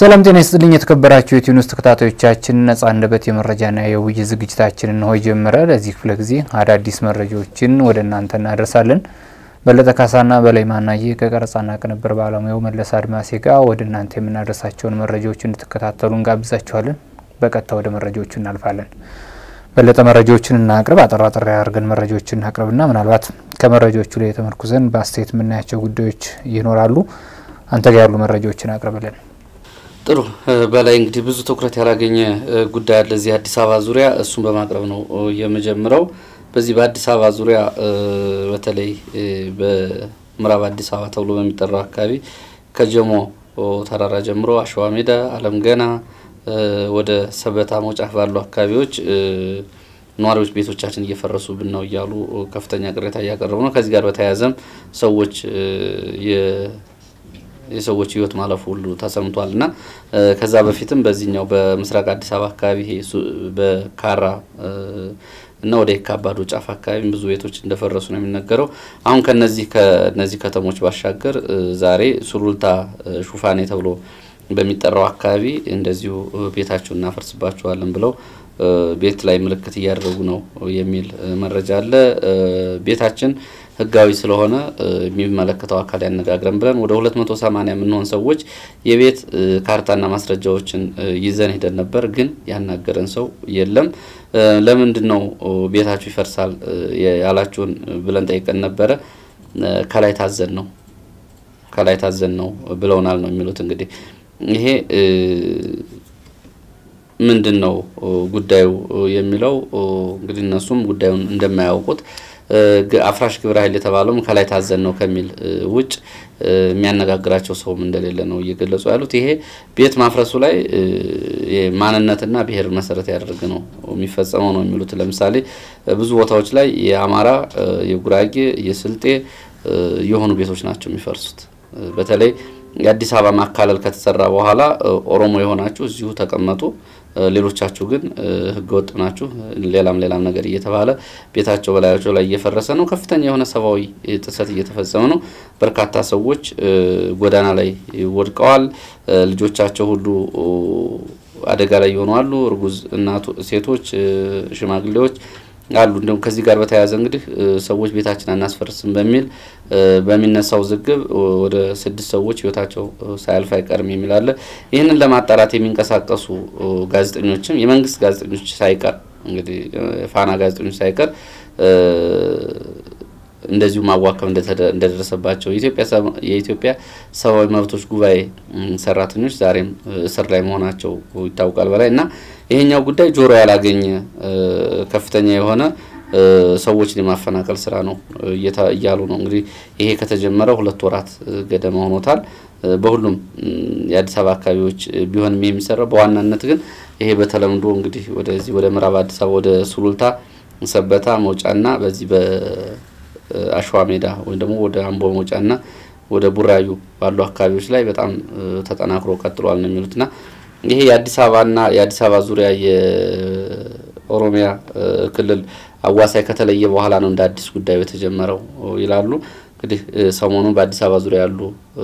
ሰላም ጤና ይስጥልኝ የተከበራችሁ የኢትዮ ኒውስ ተከታታዮቻችን፣ ነጻ አንደበት የመረጃና የውይይት ዝግጅታችንን ነው ጀመረ። ለዚህ ክፍለ ጊዜ አዳዲስ መረጃዎችን ወደ እናንተ እናደርሳለን። በለጠ ካሳና በላይ ማናየ ከቀረጻና ቅንብር ባለሙያው መለስ አድማሴ ጋር ወደ እናንተ የምናደርሳቸውን መረጃዎች እንድትከታተሉ እንጋብዛችኋለን። በቀጥታ ወደ መረጃዎቹ እናልፋለን። በለጠ መረጃዎችን እናቅርብ። አጠር አጠር አድርገን መረጃዎችን እናቅርብና ምናልባት ከመረጃዎቹ ላይ የተመርኩዘን በአስተያየት የምናያቸው ጉዳዮች ይኖራሉ። አንተ ጋር ያሉ መረጃዎችን አቅርብልን። ጥሩ በላይ እንግዲህ ብዙ ትኩረት ያላገኘ ጉዳይ አለ እዚህ አዲስ አበባ ዙሪያ እሱን በማቅረብ ነው የምጀምረው። በዚህ በአዲስ አበባ ዙሪያ በተለይ በምዕራብ አዲስ አበባ ተብሎ በሚጠራው አካባቢ ከጀሞ ተራራ ጀምሮ አሸዋ ሜዳ፣ አለም ገና ወደ ሰበታ መውጫ ባሉ አካባቢዎች ነዋሪዎች ቤቶቻችን እየፈረሱብን ነው እያሉ ከፍተኛ ቅሬታ እያቀረቡ ነው። ከዚህ ጋር በተያያዘም ሰዎች የሰዎች ሕይወት ማለፉ ሁሉ ተሰምቷል እና ከዛ በፊትም በዚህኛው በምስራቅ አዲስ አበባ አካባቢ በካራ እና ወደ የካባዶ ጫፍ አካባቢ ብዙ ቤቶች እንደፈረሱ ነው የሚነገረው። አሁን ከነዚህ ከነዚህ ከተሞች ባሻገር ዛሬ ሱሉልታ ሹፋኔ ተብሎ በሚጠራው አካባቢ እንደዚሁ ቤታችሁን እናፈርስባችኋለን ብለው ቤት ላይ ምልክት እያደረጉ ነው የሚል መረጃ አለ። ቤታችን ህጋዊ ስለሆነ የሚመለከተው አካል ያነጋግረን ብለን ወደ ሁለት መቶ ሰማኒያ የምንሆን ሰዎች የቤት ካርታና ማስረጃዎችን ይዘን ሄደን ነበር፣ ግን ያናገረን ሰው የለም። ለምንድን ነው ቤታችሁ ይፈርሳል ያላችሁን ብለን ጠይቀን ነበረ። ከላይ ታዘን ነው ከላይ ታዘን ነው ብለውናል ነው የሚሉት እንግዲህ ይሄ ምንድን ነው ጉዳዩ የሚለው እንግዲህ እነሱም ጉዳዩን እንደማያውቁት አፍራሽ ግብረ ኃይል የተባለውም ከላይ ታዘን ነው ከሚል ውጭ የሚያነጋግራቸው ሰውም እንደሌለ ነው እየገለጹ ያሉት። ይሄ ቤት ማፍረሱ ላይ ማንነትና ብሔር መሰረት ያደርግ ነው የሚፈጸመው ነው የሚሉት። ለምሳሌ ብዙ ቦታዎች ላይ የአማራ፣ የጉራጌ፣ የስልጤ የሆኑ ቤቶች ናቸው የሚፈርሱት። በተለይ የአዲስ አበባ ማካለል ከተሰራ በኋላ ኦሮሞ የሆናችሁ እዚሁ ተቀመጡ፣ ሌሎቻችሁ ግን ህገወጥ ናችሁ፣ ሌላም ሌላም ነገር እየተባለ ቤታቸው በላያቸው ላይ እየፈረሰ ነው። ከፍተኛ የሆነ ሰብአዊ ጥሰት እየተፈጸመ ነው። በርካታ ሰዎች ጎዳና ላይ ወድቀዋል። ልጆቻቸው ሁሉ አደጋ ላይ የሆኑ አሉ። እርጉዝ እናቱ፣ ሴቶች፣ ሽማግሌዎች አሉ። እንዲሁም ከዚህ ጋር በተያያዘ እንግዲህ ሰዎች ቤታችን አናስፈርስም በሚል በሚነሳው ዝግብ ወደ ስድስት ሰዎች ህይወታቸው ሳያልፍ አይቀርም የሚል አለ። ይህንን ለማጣራት የሚንቀሳቀሱ ጋዜጠኞችም የመንግስት ጋዜጠኞች ሳይቀር እንግዲህ ፋና ጋዜጠኞች ሳይቀር እንደዚሁ ማዋከብ እንደደረሰባቸው የኢትዮጵያ ሰብአዊ መብቶች ጉባኤ ሰራተኞች ዛሬም እስር ላይ መሆናቸው ይታወቃል። በላይ እና ይሄኛው ጉዳይ ጆሮ ያላገኘ ከፍተኛ የሆነ ሰዎችን የማፈናቀል ስራ ነው እያሉ ነው። እንግዲህ ይሄ ከተጀመረ ሁለት ወራት ገደማ ሆኖታል። በሁሉም የአዲስ አበባ አካባቢዎች ቢሆንም የሚሰራው በዋናነት ግን ይሄ በተለምዶ እንግዲህ ወደዚህ ወደ ምዕራብ አዲስ አበባ ወደ ሱሉልታ፣ ሰበታ መውጫና በዚህ በአሸዋ ሜዳ ወይም ደግሞ ወደ አምቦ መውጫና ወደ ቡራዩ ባሉ አካባቢዎች ላይ በጣም ተጠናክሮ ቀጥሏል ነው የሚሉትና ይሄ የአዲስ አበባና የአዲስ አበባ ዙሪያ የኦሮሚያ ክልል አዋሳኝ ከተለየ በኋላ ነው እንደ አዲስ ጉዳዩ የተጀመረው ይላሉ። እንግዲህ ሰሞኑን በአዲስ አበባ ዙሪያ ያሉ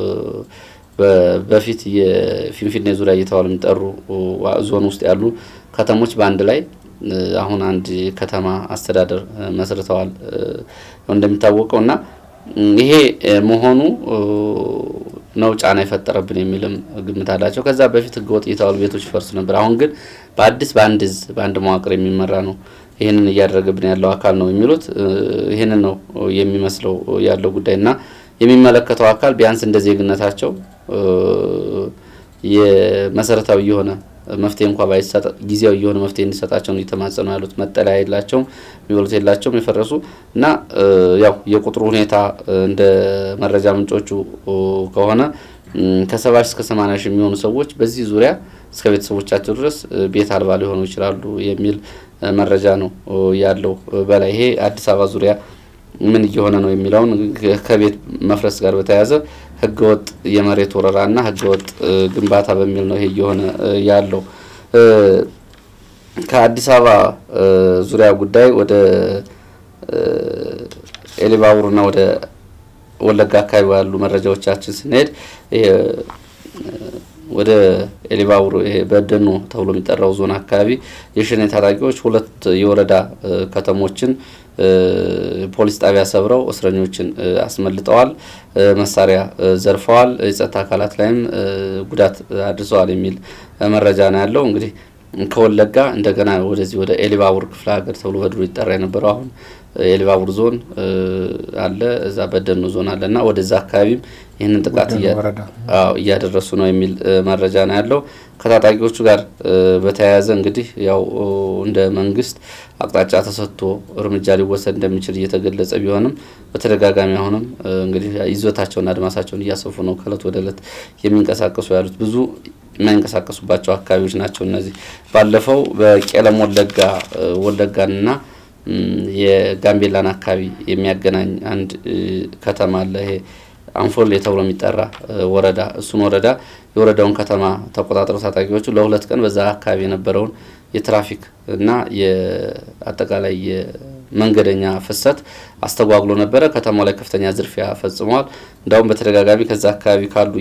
በፊት የፊንፊኔ ዙሪያ እየተባሉ የሚጠሩ ዞን ውስጥ ያሉ ከተሞች በአንድ ላይ አሁን አንድ ከተማ አስተዳደር መስርተዋል እንደሚታወቀው እና ይሄ መሆኑ ነው ጫና የፈጠረብን የሚልም ግምት አላቸው። ከዛ በፊት ህገወጥ እየተባሉ ቤቶች ይፈርሱ ነበር። አሁን ግን በአዲስ በአንድ እዝ በአንድ መዋቅር የሚመራ ነው ይህንን እያደረገብን ያለው አካል ነው የሚሉት። ይህንን ነው የሚመስለው ያለው ጉዳይ እና የሚመለከተው አካል ቢያንስ እንደ ዜግነታቸው የመሰረታዊ የሆነ መፍትሄ እንኳ ባይሰጥ ጊዜያዊ የሆነ መፍትሄ እንዲሰጣቸው ነው እየተማጸኑ ያሉት። መጠለያ የላቸውም፣ የሚበሉት የላቸውም። የፈረሱ እና ያው የቁጥሩ ሁኔታ እንደ መረጃ ምንጮቹ ከሆነ ከሰባ ሺህ እስከ ሰማንያ ሺህ የሚሆኑ ሰዎች በዚህ ዙሪያ እስከ ቤተሰቦቻቸው ድረስ ቤት አልባ ሊሆኑ ይችላሉ የሚል መረጃ ነው ያለው። በላይ ይሄ አዲስ አበባ ዙሪያ ምን እየሆነ ነው የሚለውን ከቤት መፍረስ ጋር በተያያዘ ህገወጥ የመሬት ወረራና ህገወጥ ግንባታ በሚል ነው ይሄ እየሆነ ያለው። ከአዲስ አበባ ዙሪያ ጉዳይ ወደ ኤሊባቡርና ወደ ወለጋ አካባቢ ያሉ መረጃዎቻችን ስንሄድ ወደ ኤሊባቡር በደኖ ተብሎ የሚጠራው ዞን አካባቢ የሸኔ ታጣቂዎች ሁለት የወረዳ ከተሞችን ፖሊስ ጣቢያ ሰብረው እስረኞችን አስመልጠዋል፣ መሳሪያ ዘርፈዋል፣ የጸጥታ አካላት ላይም ጉዳት አድርሰዋል የሚል መረጃ ነው ያለው። እንግዲህ ከወለጋ እንደገና ወደዚህ ወደ ኤሊባቡር ክፍለ ሀገር ተብሎ በድሮ ይጠራ የነበረው አሁን ኤሊባቡር ዞን አለ፣ እዛ በደኖ ዞን አለ እና ወደዛ አካባቢም ይህንን ጥቃት እያደረሱ ነው የሚል መረጃ ነው ያለው። ከታጣቂዎቹ ጋር በተያያዘ እንግዲህ ያው እንደ መንግስት አቅጣጫ ተሰጥቶ እርምጃ ሊወሰድ እንደሚችል እየተገለጸ ቢሆንም በተደጋጋሚ አሁንም እንግዲህ ይዞታቸውና አድማሳቸውን እያሰፉ ነው ከእለት ወደ እለት የሚንቀሳቀሱ ያሉት ብዙ የማይንቀሳቀሱባቸው አካባቢዎች ናቸው። እነዚህ ባለፈው በቄለም ወለጋ ወለጋንና የጋምቤላን አካባቢ የሚያገናኝ አንድ ከተማ አለ። ይሄ አንፎሌ ተብሎ የሚጠራ ወረዳ እሱን ወረዳ የወረዳውን ከተማ ተቆጣጥረው ታጣቂዎቹ ለሁለት ቀን በዛ አካባቢ የነበረውን የትራፊክ እና የአጠቃላይ የመንገደኛ ፍሰት አስተጓጉሎ ነበረ። ከተማው ላይ ከፍተኛ ዝርፊያ ፈጽመዋል። እንዳውም በተደጋጋሚ ከዛ አካባቢ ካሉ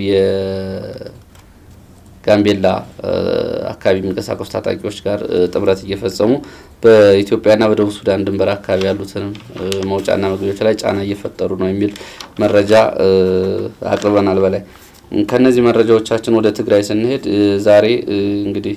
የጋምቤላ አካባቢ የሚንቀሳቀሱ ታጣቂዎች ጋር ጥምረት እየፈጸሙ በኢትዮጵያና በደቡብ ሱዳን ድንበር አካባቢ ያሉትንም መውጫና መግቢያዎች ላይ ጫና እየፈጠሩ ነው የሚል መረጃ አቅርበናል። በላይ ከነዚህ መረጃዎቻችን ወደ ትግራይ ስንሄድ ዛሬ እንግዲህ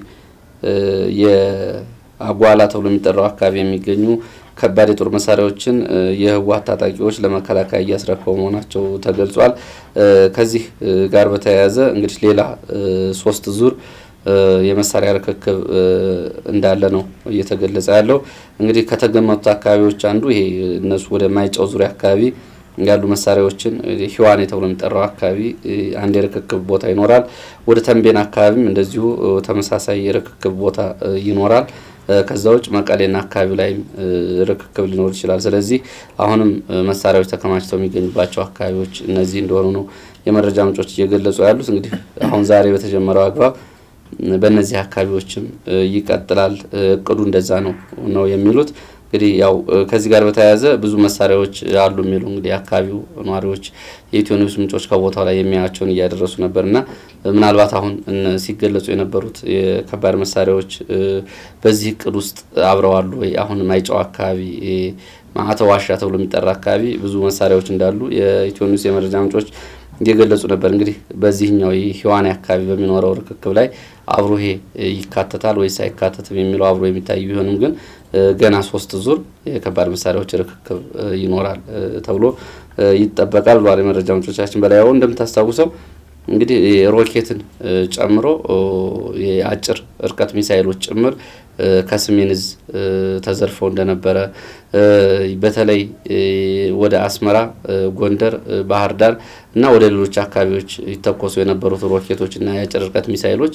የአጓላ ተብሎ የሚጠራው አካባቢ የሚገኙ ከባድ የጦር መሳሪያዎችን የህወሓት ታጣቂዎች ለመከላከያ እያስረከቡ መሆናቸው ተገልጿል። ከዚህ ጋር በተያያዘ እንግዲህ ሌላ ሶስት ዙር የመሳሪያ ርክክብ እንዳለ ነው እየተገለጸ ያለው። እንግዲህ ከተገመቱት አካባቢዎች አንዱ ይሄ እነሱ ወደ ማይጨው ዙሪያ አካባቢ ያሉ መሳሪያዎችን ህዋኔ ተብሎ የሚጠራው አካባቢ አንድ የርክክብ ቦታ ይኖራል። ወደ ተንቤን አካባቢም እንደዚሁ ተመሳሳይ የርክክብ ቦታ ይኖራል። ከዛ ውጭ መቀሌና አካባቢው ላይም ርክክብ ሊኖር ይችላል። ስለዚህ አሁንም መሳሪያዎች ተከማችተው የሚገኙባቸው አካባቢዎች እነዚህ እንደሆኑ ነው የመረጃ ምንጮች እየገለጹ ያሉት። እንግዲህ አሁን ዛሬ በተጀመረው አግባብ በእነዚህ አካባቢዎችም ይቀጥላል። እቅዱ እንደዛ ነው ነው የሚሉት። እንግዲህ ያው ከዚህ ጋር በተያያዘ ብዙ መሳሪያዎች አሉ የሚሉ እንግዲህ የአካባቢው ነዋሪዎች የኢትዮ ኒውስ ምንጮች ከቦታው ላይ የሚያያቸውን እያደረሱ ነበር እና ምናልባት አሁን ሲገለጹ የነበሩት የከባድ መሳሪያዎች በዚህ እቅድ ውስጥ አብረዋሉ ወይ? አሁን ማይጨው አካባቢ ማዕተ ዋሻ ተብሎ የሚጠራ አካባቢ ብዙ መሳሪያዎች እንዳሉ የኢትዮ ኒውስ የመረጃ ምንጮች እየገለጹ ነበር። እንግዲህ በዚህኛው የህዋኔ አካባቢ በሚኖረው ርክክብ ላይ አብሮ ይሄ ይካተታል ወይስ አይካተትም የሚለው አብሮ የሚታይ ቢሆንም ግን ገና ሶስት ዙር የከባድ መሳሪያዎች ርክክብ ይኖራል ተብሎ ይጠበቃል ብሏል የመረጃ ምንጮቻችን። በላይ እንደምታስታውሰው እንግዲህ ሮኬትን ጨምሮ የአጭር እርቀት ሚሳይሎች ጭምር ከሰሜን ዕዝ ተዘርፈው እንደነበረ በተለይ ወደ አስመራ፣ ጎንደር፣ ባህር ዳር እና ወደ ሌሎች አካባቢዎች ይተኮሱ የነበሩት ሮኬቶች እና የአጭር ርቀት ሚሳይሎች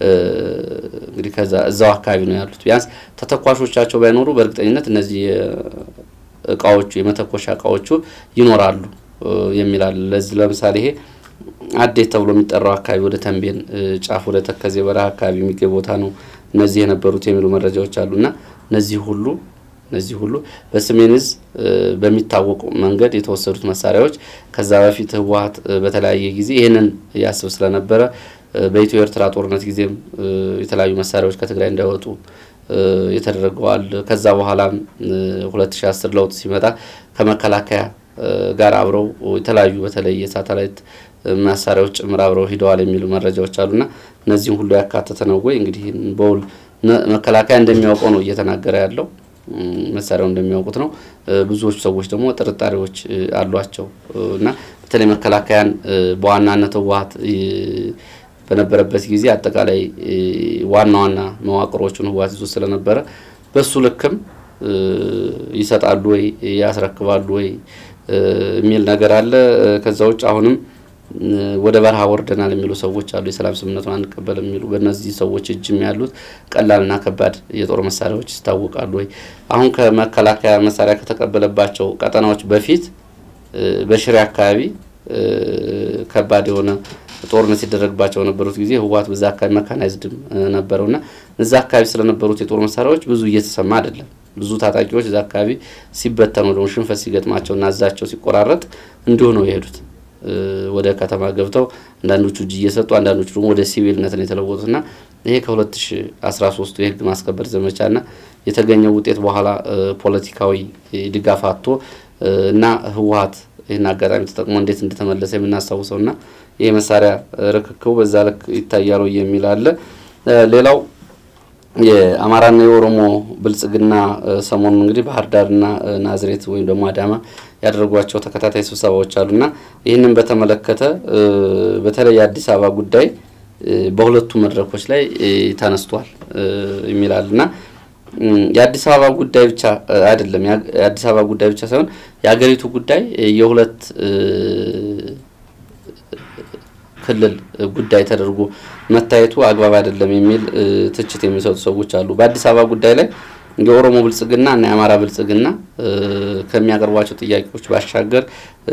እንግዲህ ከዛ እዛው አካባቢ ነው ያሉት። ቢያንስ ተተኳሾቻቸው ባይኖሩ በእርግጠኝነት እነዚህ እቃዎቹ የመተኮሻ እቃዎቹ ይኖራሉ የሚላል። ለዚህ ለምሳሌ ይሄ አዴት ተብሎ የሚጠራው አካባቢ ወደ ተንቤን ጫፍ ወደ ተከዜ በረሃ አካባቢ የሚገኝ ቦታ ነው እነዚህ የነበሩት የሚሉ መረጃዎች አሉና እነዚህ ሁሉ እነዚህ ሁሉ በሰሜን ዕዝ በሚታወቁ መንገድ የተወሰዱት መሳሪያዎች ከዛ በፊት ህወሓት በተለያየ ጊዜ ይህንን ያስብ ስለነበረ በኢትዮ ኤርትራ ጦርነት ጊዜም የተለያዩ መሳሪያዎች ከትግራይ እንዳይወጡ የተደረገዋል። ከዛ በኋላም 2010 ለውጥ ሲመጣ ከመከላከያ ጋር አብረው የተለያዩ በተለይ የሳተላይት መሳሪያዎች ጭምር አብረው ሂደዋል የሚሉ መረጃዎች አሉና እነዚህም ሁሉ ያካተተ ነው ወይ? እንግዲህ በውል መከላከያ እንደሚያውቀው ነው እየተናገረ ያለው መሳሪያው እንደሚያውቁት ነው። ብዙዎቹ ሰዎች ደግሞ ጥርጣሬዎች አሏቸው እና በተለይ መከላከያን በዋናነት ህወሓት በነበረበት ጊዜ አጠቃላይ ዋና ዋና መዋቅሮቹን ህወሓት ይዞ ስለነበረ በሱ ልክም ይሰጣሉ ወይ ያስረክባሉ ወይ የሚል ነገር አለ። ከዛ ውጭ አሁንም ወደ በረሃ ወርደናል የሚሉ ሰዎች አሉ። የሰላም ስምምነቱን አንቀበልም የሚሉ በእነዚህ ሰዎች እጅም ያሉት ቀላልና ከባድ የጦር መሳሪያዎች ይታወቃሉ ወይ? አሁን ከመከላከያ መሳሪያ ከተቀበለባቸው ቀጠናዎች በፊት በሽሬ አካባቢ ከባድ የሆነ ጦርነት ሲደረግባቸው የነበሩት ጊዜ ህወሓት በዛ አካባቢ መካናይዝድም ነበረውና እዛ አካባቢ ስለነበሩት የጦር መሳሪያዎች ብዙ እየተሰማ አይደለም። ብዙ ታጣቂዎች እዛ አካባቢ ሲበተኑ ደግሞ ሽንፈት ሲገጥማቸውና እዛቸው ሲቆራረጥ እንዲሁ ነው የሄዱት። ወደ ከተማ ገብተው አንዳንዶቹ እጅ እየሰጡ አንዳንዶቹ ደግሞ ወደ ሲቪልነት ነው የተለወጡትና ይሄ ከ2013 የህግ ማስከበር ዘመቻና የተገኘው ውጤት በኋላ ፖለቲካዊ ድጋፍ አጥቶ እና ህወሀት ይህን አጋጣሚ ተጠቅሞ እንዴት እንደተመለሰ የምናስታውሰው እና ይህ መሳሪያ ርክክቡ በዛ ልክ ይታያሉ የሚል አለ። ሌላው የአማራና የኦሮሞ ብልጽግና ሰሞኑን እንግዲህ ባህር ዳርና ናዝሬት ወይም ደግሞ አዳማ ያደረጓቸው ተከታታይ ስብሰባዎች አሉና ይህንን በተመለከተ በተለይ የአዲስ አበባ ጉዳይ በሁለቱ መድረኮች ላይ ተነስቷል የሚላል እና የአዲስ አበባ ጉዳይ ብቻ አይደለም። የአዲስ አበባ ጉዳይ ብቻ ሳይሆን የሀገሪቱ ጉዳይ የሁለት ክልል ጉዳይ ተደርጎ መታየቱ አግባብ አይደለም የሚል ትችት የሚሰጡ ሰዎች አሉ። በአዲስ አበባ ጉዳይ ላይ የኦሮሞ ብልጽግና እና የአማራ ብልጽግና ከሚያቀርቧቸው ጥያቄዎች ባሻገር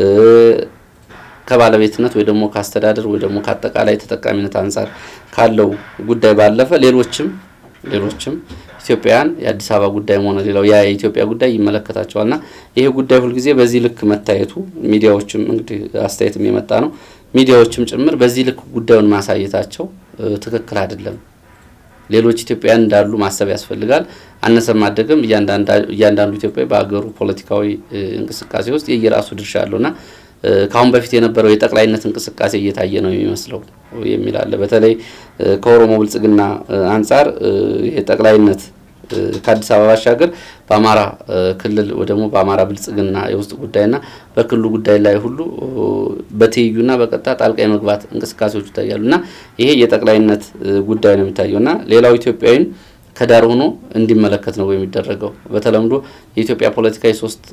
ከባለቤትነት ወይ ደግሞ ከአስተዳደር ወይ ደግሞ ከአጠቃላይ ተጠቃሚነት አንጻር ካለው ጉዳይ ባለፈ ሌሎችም ሌሎችም ኢትዮጵያውያን የአዲስ አበባ ጉዳይም ሆነ ሌላው ያ የኢትዮጵያ ጉዳይ ይመለከታቸዋልና ይሄ ጉዳይ ሁልጊዜ በዚህ ልክ መታየቱ ሚዲያዎችም እንግዲህ አስተያየትም የመጣ ነው። ሚዲያዎችም ጭምር በዚህ ልክ ጉዳዩን ማሳየታቸው ትክክል አይደለም። ሌሎች ኢትዮጵያውያን እንዳሉ ማሰብ ያስፈልጋል። አነሰም አደገም እያንዳንዱ ኢትዮጵያዊ በሀገሩ ፖለቲካዊ እንቅስቃሴ ውስጥ የየራሱ ድርሻ አለውና ከአሁን በፊት የነበረው የጠቅላይነት እንቅስቃሴ እየታየ ነው የሚመስለው የሚል አለ። በተለይ ከኦሮሞ ብልጽግና አንጻር የጠቅላይነት ከአዲስ አበባ ባሻገር በአማራ ክልል ወይ ደግሞ በአማራ ብልጽግና የውስጥ ጉዳይና በክልሉ ጉዳይ ላይ ሁሉ በትይዩና በቀጥታ ጣልቃ የመግባት እንቅስቃሴዎች ይታያሉ እና ይሄ የጠቅላይነት ጉዳይ ነው የሚታየው እና ሌላው ኢትዮጵያዊን ከዳር ሆኖ እንዲመለከት ነው የሚደረገው። በተለምዶ የኢትዮጵያ ፖለቲካ የሶስት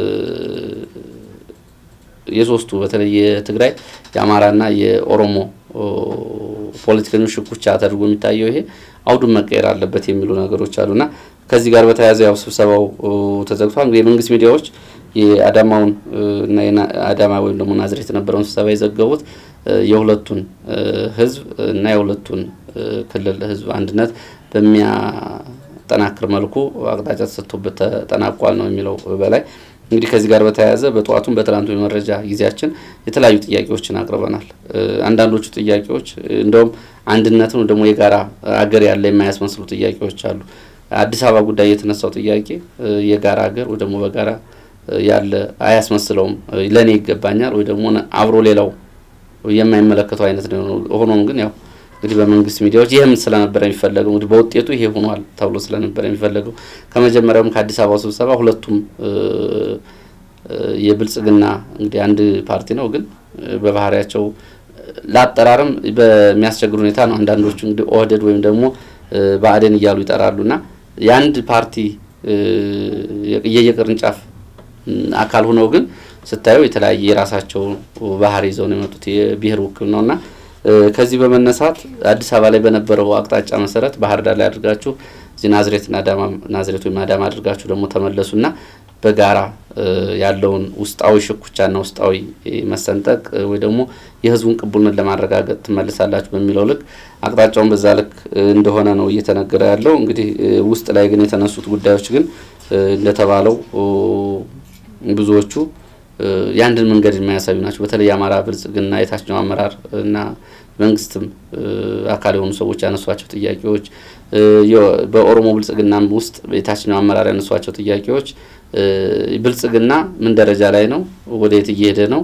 የሶስቱ በተለይ የትግራይ የአማራና የኦሮሞ ፖለቲከኞች ሽኩቻ ተደርጎ የሚታየው ይሄ አውዱን መቀየር አለበት የሚሉ ነገሮች አሉና ከዚህ ጋር በተያያዘ ያው ስብሰባው ተዘግቷል። እንግዲህ የመንግስት ሚዲያዎች የአዳማውን እና አዳማ ወይም ደግሞ ናዝሬት የነበረውን ስብሰባ የዘገቡት የሁለቱን ህዝብ እና የሁለቱን ክልል ህዝብ አንድነት በሚያጠናክር መልኩ አቅጣጫ ተሰጥቶበት ተጠናቋል ነው የሚለው በላይ እንግዲህ ከዚህ ጋር በተያያዘ በጠዋቱም በትናንቱ የመረጃ ጊዜያችን የተለያዩ ጥያቄዎችን አቅርበናል። አንዳንዶቹ ጥያቄዎች እንደውም አንድነትን ደግሞ የጋራ አገር ያለ የማያስመስሉ ጥያቄዎች አሉ። አዲስ አበባ ጉዳይ የተነሳው ጥያቄ የጋራ ሀገር ወይ ደግሞ በጋራ ያለ አያስመስለውም። ለእኔ ይገባኛል ወይ ደግሞ አብሮ ሌላው የማይመለከተው አይነት ነው። ሆኖም ግን ያው እንግዲህ በመንግስት ሚዲያዎች ይህም ስለነበረ የሚፈለገው እንግዲህ በውጤቱ ይሄ ሆኗል ተብሎ ስለነበረ የሚፈለገው ከመጀመሪያውም ከአዲስ አበባው ስብሰባ ሁለቱም የብልጽግና እንግዲህ አንድ ፓርቲ ነው፣ ግን በባህሪያቸው ለአጠራርም በሚያስቸግር ሁኔታ ነው። አንዳንዶቹ እንግዲህ ኦህደድ ወይም ደግሞ ብአዴን እያሉ ይጠራሉና የአንድ ፓርቲ የየቅርንጫፍ አካል ሆነው ግን ስታየው የተለያየ የራሳቸው ባህሪ ይዘው ነው የመጡት የብሔር ውክል ነውና ከዚህ በመነሳት አዲስ አበባ ላይ በነበረው አቅጣጫ መሰረት ባህር ዳር ላይ አድርጋችሁ እዚህ ናዝሬትና አዳማ ናዝሬት ወይም አዳማ አድርጋችሁ ደግሞ ተመለሱና በጋራ ያለውን ውስጣዊ ሽኩቻና ውስጣዊ መሰንጠቅ ወይ ደግሞ የህዝቡን ቅቡልነት ለማረጋገጥ ትመልሳላችሁ በሚለው ልክ አቅጣጫውን በዛ ልክ እንደሆነ ነው እየተነገረ ያለው። እንግዲህ ውስጥ ላይ ግን የተነሱት ጉዳዮች ግን እንደተባለው ብዙዎቹ የአንድን መንገድ የማያሳዩ ናቸው። በተለይ የአማራ ብልጽግና የታችኛው አመራር እና መንግስትም አካል የሆኑ ሰዎች ያነሷቸው ጥያቄዎች፣ በኦሮሞ ብልጽግናም ውስጥ የታችኛው አመራር ያነሷቸው ጥያቄዎች ብልጽግና ምን ደረጃ ላይ ነው? ወደየት እየሄደ ነው?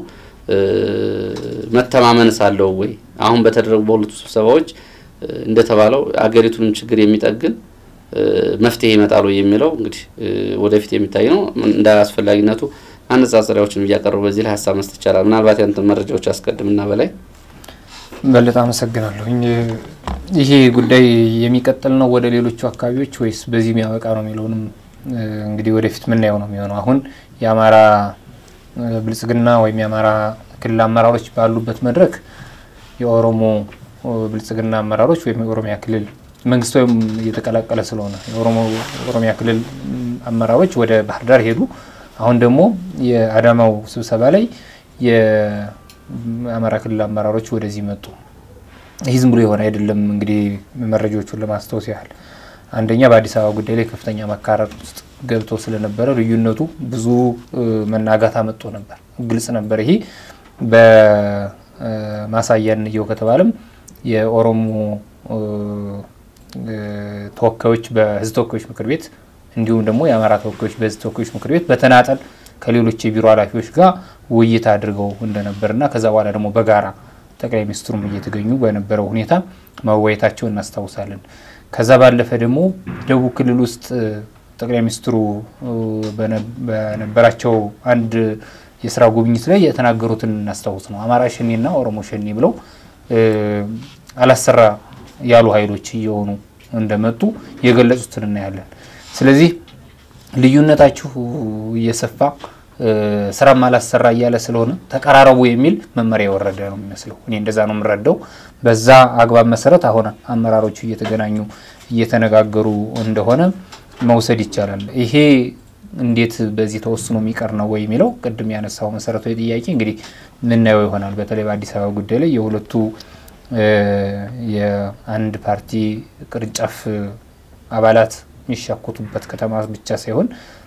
መተማመንስ አለው ወይ? አሁን በተደረጉ በሁለቱ ስብሰባዎች እንደተባለው አገሪቱንም ችግር የሚጠግን መፍትሄ ይመጣሉ የሚለው እንግዲህ ወደፊት የሚታይ ነው። እንደ አስፈላጊነቱ አነጻጸሪያዎችን እያቀረቡ በዚህ ላይ ሀሳብ መስጠት ይቻላል። ምናልባት ያንተን መረጃዎች አስቀድምና በላይ በለጠ አመሰግናለሁኝ። ይሄ ጉዳይ የሚቀጥል ነው ወደ ሌሎቹ አካባቢዎች ወይስ በዚህ የሚያበቃ ነው የሚለውንም እንግዲህ ወደፊት ምናየው ነው የሚሆነው። አሁን የአማራ ብልጽግና ወይም የአማራ ክልል አመራሮች ባሉበት መድረክ የኦሮሞ ብልጽግና አመራሮች ወይም የኦሮሚያ ክልል መንግስት ወይም እየተቀላቀለ ስለሆነ የኦሮሚያ ክልል አመራሮች ወደ ባህር ዳር ሄዱ። አሁን ደግሞ የአዳማው ስብሰባ ላይ የአማራ ክልል አመራሮች ወደዚህ መጡ። ይህ ዝም ብሎ የሆነ አይደለም። እንግዲህ መረጃዎቹን ለማስታወስ ያህል አንደኛ በአዲስ አበባ ጉዳይ ላይ ከፍተኛ መካረር ውስጥ ገብቶ ስለነበረ ልዩነቱ ብዙ መናጋት አመጦ ነበር። ግልጽ ነበር። ይሄ በማሳያ እንየው ከተባለም የኦሮሞ ተወካዮች በህዝብ ተወካዮች ምክር ቤት እንዲሁም ደግሞ የአማራ ተወካዮች በህዝብ ተወካዮች ምክር ቤት በተናጠል ከሌሎች የቢሮ ኃላፊዎች ጋር ውይይት አድርገው እንደነበርና ከዛ በኋላ ደግሞ በጋራ ጠቅላይ ሚኒስትሩም እየተገኙ በነበረው ሁኔታ መወያየታቸው እናስታውሳለን። ከዛ ባለፈ ደግሞ ደቡብ ክልል ውስጥ ጠቅላይ ሚኒስትሩ በነበራቸው አንድ የስራ ጉብኝት ላይ የተናገሩትን እናስታውስ ነው። አማራ ሸኔና ኦሮሞ ሸኔ ብለው አላሰራ ያሉ ኃይሎች እየሆኑ እንደመጡ የገለጹትን እናያለን። ስለዚህ ልዩነታችሁ እየሰፋ ስራም አላሰራ እያለ ስለሆነ ተቀራረቡ የሚል መመሪያ የወረደ ነው የሚመስለው። እኔ እንደዛ ነው የምረዳው። በዛ አግባብ መሰረት አሁን አመራሮቹ እየተገናኙ እየተነጋገሩ እንደሆነ መውሰድ ይቻላል። ይሄ እንዴት በዚህ ተወስኖ የሚቀር ነው ወይ የሚለው ቅድም ያነሳው መሰረታዊ ጥያቄ እንግዲህ ምናየው ይሆናል። በተለይ በአዲስ አበባ ጉዳይ ላይ የሁለቱ የአንድ ፓርቲ ቅርንጫፍ አባላት የሚሻኮቱበት ከተማ ብቻ ሳይሆን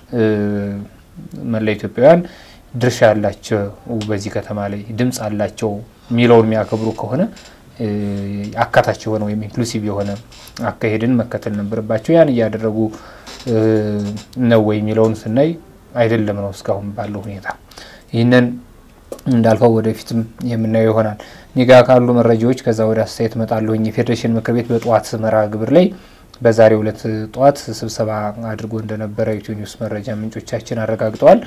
መላ ኢትዮጵያውያን ድርሻ ያላቸው በዚህ ከተማ ላይ ድምፅ አላቸው የሚለውን የሚያከብሩ ከሆነ አካታች የሆነ ወይም ኢንክሉሲቭ የሆነ አካሄድን መከተል ነበረባቸው። ያን እያደረጉ ነው ወይ የሚለውን ስናይ አይደለም ነው እስካሁን ባለው ሁኔታ። ይህንን እንዳልፈው ወደፊትም የምናየው ይሆናል። እኔ ጋ ካሉ መረጃዎች ከዛ ወደ አስተያየት እመጣለሁኝ። የፌዴሬሽን ምክር ቤት በጠዋት መርሃ ግብር ላይ በዛሬው ዕለት ጠዋት ስብሰባ አድርጎ እንደነበረ ኢትዮ ኒውስ መረጃ ምንጮቻችን አረጋግጠዋል።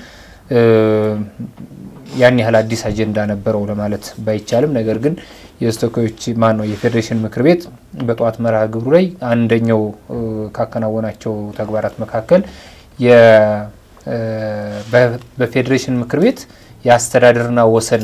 ያን ያህል አዲስ አጀንዳ ነበረው ለማለት ባይቻልም፣ ነገር ግን የተወካዮች ማን ነው የፌዴሬሽን ምክር ቤት በጠዋት መርሃ ግብሩ ላይ አንደኛው ካከናወናቸው ተግባራት መካከል በፌዴሬሽን ምክር ቤት የአስተዳደርና ወሰን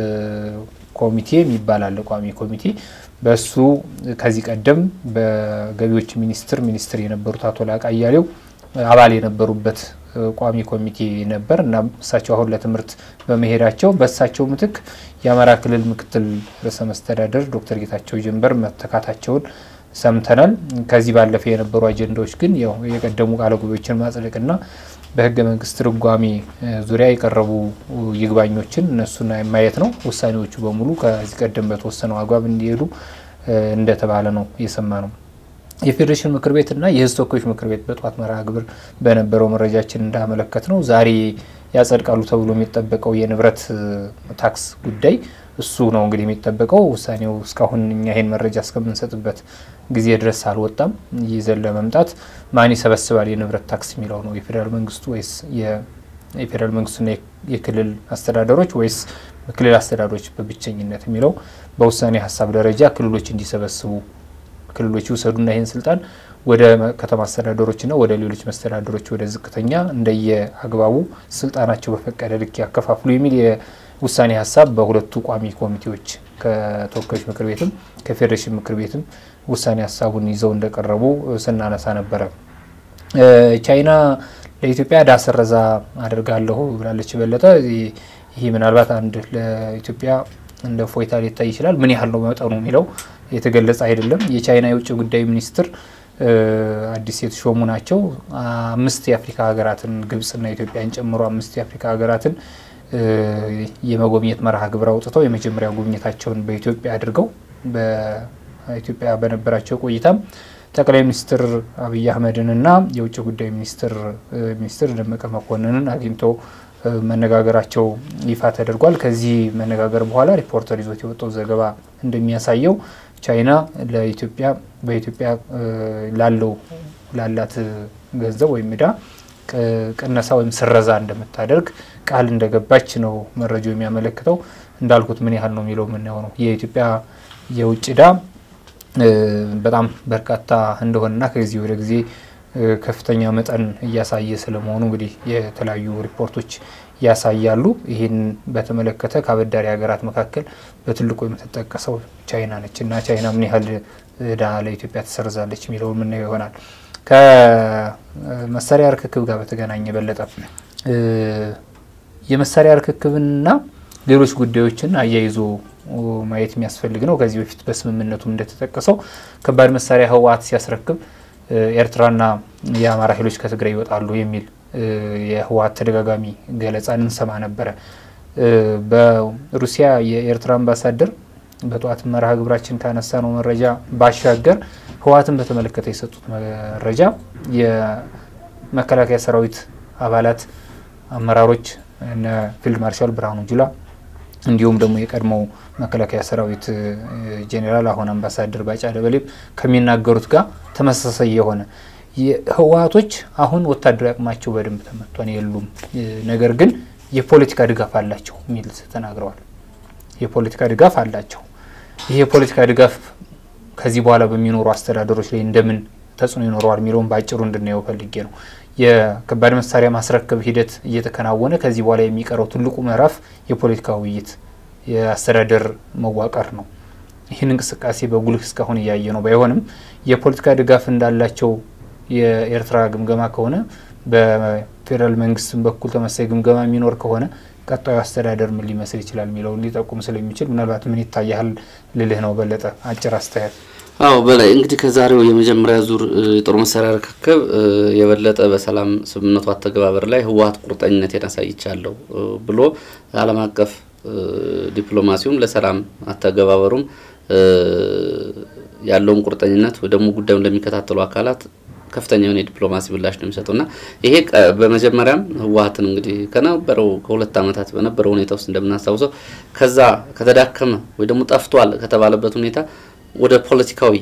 ኮሚቴ የሚባል አለ፣ ቋሚ ኮሚቴ በሱ ከዚህ ቀደም በገቢዎች ሚኒስቴር ሚኒስትር የነበሩት አቶ ላቃ አያሌው አባል የነበሩበት ቋሚ ኮሚቴ ነበር እና እሳቸው አሁን ለትምህርት በመሄዳቸው በእሳቸው ምትክ የአማራ ክልል ምክትል ርዕሰ መስተዳደር ዶክተር ጌታቸው ጀንበር መተካታቸውን ሰምተናል። ከዚህ ባለፈ የነበሩ አጀንዳዎች ግን ያው የቀደሙ ቃለ ጉባኤዎችን ማጽደቅና በህገ መንግስት ትርጓሜ ዙሪያ የቀረቡ ይግባኞችን እነሱን ማየት ነው። ውሳኔዎቹ በሙሉ ከዚህ ቀደም በተወሰነው አግባብ እንዲሄዱ እንደተባለ ነው የሰማ ነው። የፌዴሬሽን ምክር ቤትና የህዝብ ተወካዮች ምክር ቤት በጠዋት መርሃ ግብር በነበረው መረጃችን እንዳመለከት ነው ዛሬ ያጸድቃሉ ተብሎ የሚጠበቀው የንብረት ታክስ ጉዳይ እሱ ነው እንግዲህ የሚጠበቀው። ውሳኔው እስካሁን እኛ ይሄን መረጃ እስከምንሰጥበት ጊዜ ድረስ አልወጣም። ይዘን ለመምጣት ማን ይሰበስባል የንብረት ታክስ የሚለው ነው የፌዴራል መንግስቱ ወይስ የፌዴራል መንግስቱና የክልል አስተዳደሮች ወይስ ክልል አስተዳደሮች በብቸኝነት የሚለው በውሳኔ ሀሳብ ደረጃ ክልሎች እንዲሰበስቡ ክልሎች ይውሰዱና ይህን ስልጣን ወደ ከተማ አስተዳደሮችና ወደ ሌሎች መስተዳደሮች ወደ ዝቅተኛ እንደየ አግባቡ ስልጣናቸው በፈቀደ ልክ ያከፋፍሉ የሚል የውሳኔ ሀሳብ በሁለቱ ቋሚ ኮሚቴዎች ከተወካዮች ምክር ቤትም ከፌዴሬሽን ምክር ቤትም ውሳኔ ሀሳቡን ይዘው እንደቀረቡ ስናነሳ ነበረ። ቻይና ለኢትዮጵያ ዕዳ ሰረዛ አድርጋለሁ ብላለች። በለጠ ይህ ምናልባት አንድ ለኢትዮጵያ እንደ ፎይታ ሊታይ ይችላል። ምን ያህል ነው መጠኑ የሚለው የተገለጸ አይደለም። የቻይና የውጭ ጉዳይ ሚኒስትር አዲስ የተሾሙ ናቸው። አምስት የአፍሪካ ሀገራትን ግብጽና ኢትዮጵያን ጨምሮ አምስት የአፍሪካ ሀገራትን የመጎብኘት መርሃ ግብር አውጥተው የመጀመሪያ ጉብኝታቸውን በኢትዮጵያ አድርገው በኢትዮጵያ በነበራቸው ቆይታም ጠቅላይ ሚኒስትር አብይ አህመድንና የውጭ ጉዳይ ሚኒስትር ሚኒስትር ደመቀ መኮንንን አግኝተው መነጋገራቸው ይፋ ተደርጓል። ከዚህ መነጋገር በኋላ ሪፖርተር ይዞት የወጣው ዘገባ እንደሚያሳየው ቻይና ለኢትዮጵያ በኢትዮጵያ ላለው ላላት ገንዘብ ወይም ዕዳ ቅነሳ ወይም ስረዛ እንደምታደርግ ቃል እንደገባች ነው መረጃው የሚያመለክተው። እንዳልኩት ምን ያህል ነው የሚለው የምናየው ነው። የኢትዮጵያ የውጭ ዕዳ በጣም በርካታ እንደሆነና ከጊዜ ወደ ጊዜ ከፍተኛ መጠን እያሳየ ስለመሆኑ እንግዲህ የተለያዩ ሪፖርቶች ያሳያሉ። ይህን በተመለከተ ከአበዳሪ ሀገራት መካከል በትልቁ የምትጠቀሰው ቻይና ነች እና ቻይና ምን ያህል ዕዳ ለኢትዮጵያ ትሰርዛለች የሚለው የምናየው ይሆናል። ከመሳሪያ ርክክብ ጋር በተገናኘ በለጠ የመሳሪያ ርክክብንና ሌሎች ጉዳዮችን አያይዞ ማየት የሚያስፈልግ ነው። ከዚህ በፊት በስምምነቱም እንደተጠቀሰው ከባድ መሳሪያ ህወሓት ሲያስረክብ ኤርትራና የአማራ ኃይሎች ከትግራይ ይወጣሉ የሚል የህወሓት ተደጋጋሚ ገለጻ እንሰማ ነበረ። በሩሲያ የኤርትራ አምባሳደር በጠዋት መርሃ ግብራችን ካነሳ ነው መረጃ ባሻገር ህወሓትን በተመለከተ የሰጡት መረጃ የመከላከያ ሰራዊት አባላት አመራሮች እነ ፊልድ ማርሻል ብርሃኑ ጁላ እንዲሁም ደግሞ የቀድሞው መከላከያ ሰራዊት ጄኔራል አሁን አምባሳደር ባጫ ደበሌ ከሚናገሩት ጋር ተመሳሳይ የሆነ ህወሓቶች አሁን ወታደራዊ አቅማቸው በደንብ ተመቷን የሉም፣ ነገር ግን የፖለቲካ ድጋፍ አላቸው የሚል ተናግረዋል። የፖለቲካ ድጋፍ አላቸው። ይህ የፖለቲካ ድጋፍ ከዚህ በኋላ በሚኖሩ አስተዳደሮች ላይ እንደምን ተጽዕኖ ይኖረዋል የሚለውን በአጭሩ እንድናየው ፈልጌ ነው። የከባድ መሳሪያ ማስረከብ ሂደት እየተከናወነ ከዚህ በኋላ የሚቀረው ትልቁ ምዕራፍ የፖለቲካ ውይይት፣ የአስተዳደር መዋቀር ነው። ይህን እንቅስቃሴ በጉልህ እስካሁን እያየ ነው። ባይሆንም የፖለቲካ ድጋፍ እንዳላቸው የኤርትራ ግምገማ ከሆነ በፌዴራል መንግስትም በኩል ተመሳይ ግምገማ የሚኖር ከሆነ ቀጣዩ አስተዳደር ምን ሊመስል ይችላል የሚለውን ሊጠቁም ስለሚችል ምናልባት ምን ይታያል ልልህ ነው። በለጠ አጭር አስተያየት። አዎ በላይ እንግዲህ ከዛሬው የመጀመሪያ ዙር የጦር መሳሪያ ርክክብ የበለጠ በሰላም ስምምነቱ አተገባበር ላይ ህወሓት ቁርጠኝነቴን አሳይቻለሁ ብሎ ዓለም አቀፍ ዲፕሎማሲውም ለሰላም አተገባበሩም ያለውን ቁርጠኝነት ወይ ደግሞ ጉዳዩን ለሚከታተሉ አካላት ከፍተኛ የሆነ የዲፕሎማሲ ምላሽ ነው የሚሰጡና ይሄ በመጀመሪያም ህወሓትን እንግዲህ ከነበረው ከሁለት ዓመታት በነበረው ሁኔታ ውስጥ እንደምናስታውሰው ከዛ ከተዳከመ ወይ ደግሞ ጠፍቷል ከተባለበት ሁኔታ ወደ ፖለቲካዊ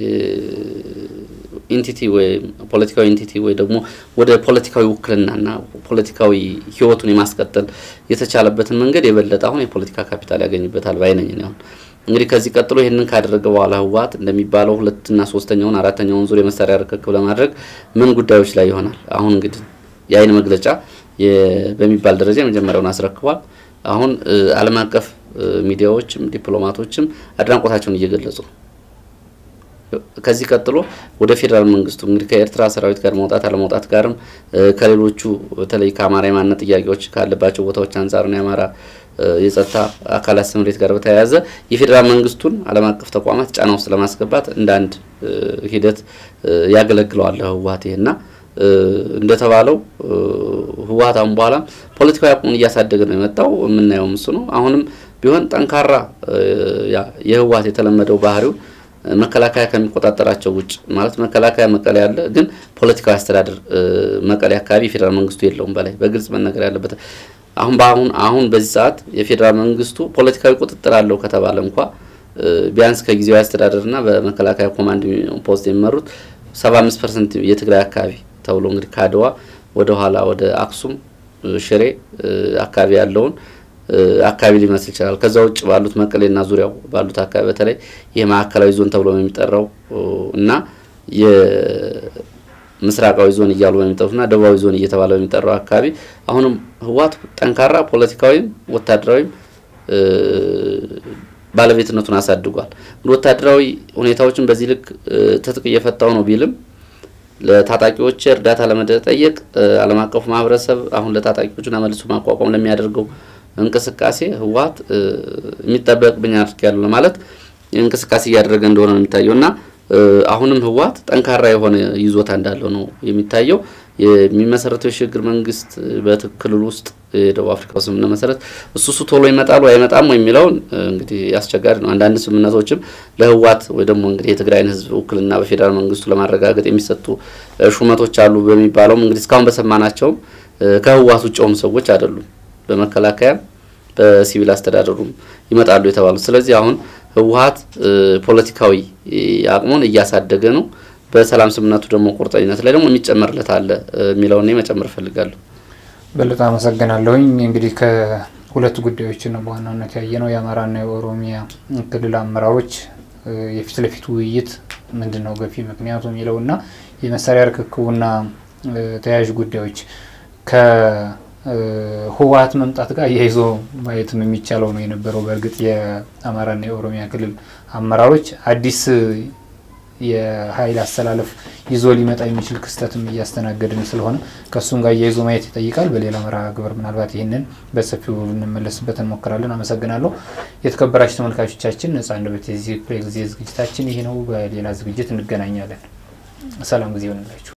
ኢንቲቲ ወይ ፖለቲካዊ ኢንቲቲ ወይ ደግሞ ወደ ፖለቲካዊ ውክልናና ፖለቲካዊ ህይወቱን የማስቀጠል የተቻለበትን መንገድ የበለጠ አሁን የፖለቲካ ካፒታል ያገኝበታል ባይነኝ አሁን እንግዲህ ከዚህ ቀጥሎ ይህንን ካደረገ በኋላ ህወሓት እንደሚባለው ሁለትና ሶስተኛውን አራተኛውን ዙር የመሳሪያ ርክክብ ለማድረግ ምን ጉዳዮች ላይ ይሆናል? አሁን እንግዲህ የአይን መግለጫ በሚባል ደረጃ የመጀመሪያውን አስረክቧል። አሁን ዓለም አቀፍ ሚዲያዎችም ዲፕሎማቶችም አድናቆታቸውን እየገለጹ ነው። ከዚህ ቀጥሎ ወደ ፌዴራል መንግስቱ እንግዲህ ከኤርትራ ሰራዊት ጋር መውጣት አለመውጣት ጋርም ከሌሎቹ በተለይ ከአማራ የማንነት ጥያቄዎች ካለባቸው ቦታዎች አንጻር ነው የአማራ የጸጥታ አካላት ስምሬት ጋር በተያያዘ የፌዴራል መንግስቱን ዓለም አቀፍ ተቋማት ጫና ውስጥ ለማስገባት እንደ አንድ ሂደት ያገለግለዋል ህወሓት ይሄና እንደተባለው ህወሓት አሁን በኋላ ፖለቲካዊ አቅሙን እያሳደገ ነው የመጣው። የምናየው ምስ ነው። አሁንም ቢሆን ጠንካራ የህወሓት የተለመደው ባህሪው መከላከያ ከሚቆጣጠራቸው ውጭ ማለት መከላከያ መቀሌ ያለ ግን ፖለቲካዊ አስተዳደር መቀሌ አካባቢ የፌዴራል መንግስቱ የለውም። በላይ በግልጽ መነገር ያለበት አሁን በአሁን አሁን በዚህ ሰዓት የፌዴራል መንግስቱ ፖለቲካዊ ቁጥጥር አለው ከተባለ እንኳ ቢያንስ ከጊዜያዊ አስተዳደርና በመከላከያ ኮማንድ ፖስት የሚመሩት ሰባ አምስት ፐርሰንት የትግራይ አካባቢ ተብሎ እንግዲህ ከአድዋ ወደ ኋላ ወደ አክሱም ሽሬ አካባቢ ያለውን አካባቢ ሊመስል ይችላል። ከዛ ውጭ ባሉት መቀሌና ዙሪያው ባሉት አካባቢ በተለይ ይህ ማዕከላዊ ዞን ተብሎ የሚጠራው እና የምስራቃዊ ዞን እያሉ በሚጠሩትና ደቡባዊ ዞን እየተባለ በሚጠራው አካባቢ አሁንም ህወሓት ጠንካራ ፖለቲካዊም ወታደራዊም ባለቤትነቱን አሳድጓል። ወታደራዊ ሁኔታዎችን በዚህ ልክ ትጥቅ እየፈታው ነው ቢልም ለታጣቂዎች እርዳታ ለመጠየቅ ዓለም አቀፉ ማህበረሰብ አሁን ለታጣቂዎቹና መልሶ ማቋቋም ለሚያደርገው እንቅስቃሴ ህወሓት የሚጠበቅብኝ አድርጌያለሁ ለማለት እንቅስቃሴ እያደረገ እንደሆነ ነው የሚታየው እና አሁንም ህወሓት ጠንካራ የሆነ ይዞታ እንዳለው ነው የሚታየው። የሚመሰረተው የሽግግር መንግስት በክልል ውስጥ የደቡብ አፍሪካ ስምምነት መሰረት እሱ እሱ ቶሎ ይመጣሉ አይመጣም የሚለውን እንግዲህ አስቸጋሪ ነው። አንዳንድ ስምምነቶችም ለህወሓት ወይ ደግሞ እንግዲህ የትግራይን ህዝብ ውክልና በፌዴራል መንግስቱ ለማረጋገጥ የሚሰጡ ሹመቶች አሉ በሚባለውም እንግዲህ እስካሁን በሰማናቸውም ከህወሓት ውጭ የሆኑ ሰዎች አይደሉም። በመከላከያም በሲቪል አስተዳደሩም ይመጣሉ የተባሉት። ስለዚህ አሁን ህወሓት ፖለቲካዊ አቅሙን እያሳደገ ነው። በሰላም ስምምነቱ ደግሞ ቁርጠኝነት ላይ ደግሞ የሚጨመርለት አለ የሚለውን መጨመር እፈልጋለሁ። በለጠ አመሰግናለሁኝ። እንግዲህ ከሁለት ጉዳዮችን ነው በዋናነት ያየ ነው። የአማራና የኦሮሚያ ክልል አመራሮች የፊት ለፊት ውይይት ምንድን ነው ገፊ ምክንያቱ የሚለውና የመሳሪያ ርክክቡና ተያያዥ ጉዳዮች ከህወሓት መምጣት ጋር እያይዞ ማየትም የሚቻለው ነው የነበረው። በእርግጥ የአማራና የኦሮሚያ ክልል አመራሮች አዲስ የኃይል አስተላለፍ ይዞ ሊመጣ የሚችል ክስተትም እያስተናገድን ስለሆነ ከእሱም ጋር እያይዞ ማየት ይጠይቃል። በሌላ መርሃ ግብር ምናልባት ይህንን በሰፊው ልንመለስበት እንሞክራለን። አመሰግናለሁ። የተከበራችሁ ተመልካቾቻችን ነጻ አንደበት የዚህ ጊዜ ዝግጅታችን ይህ ነው። በሌላ ዝግጅት እንገናኛለን። ሰላም ጊዜ ይሆንላችሁ።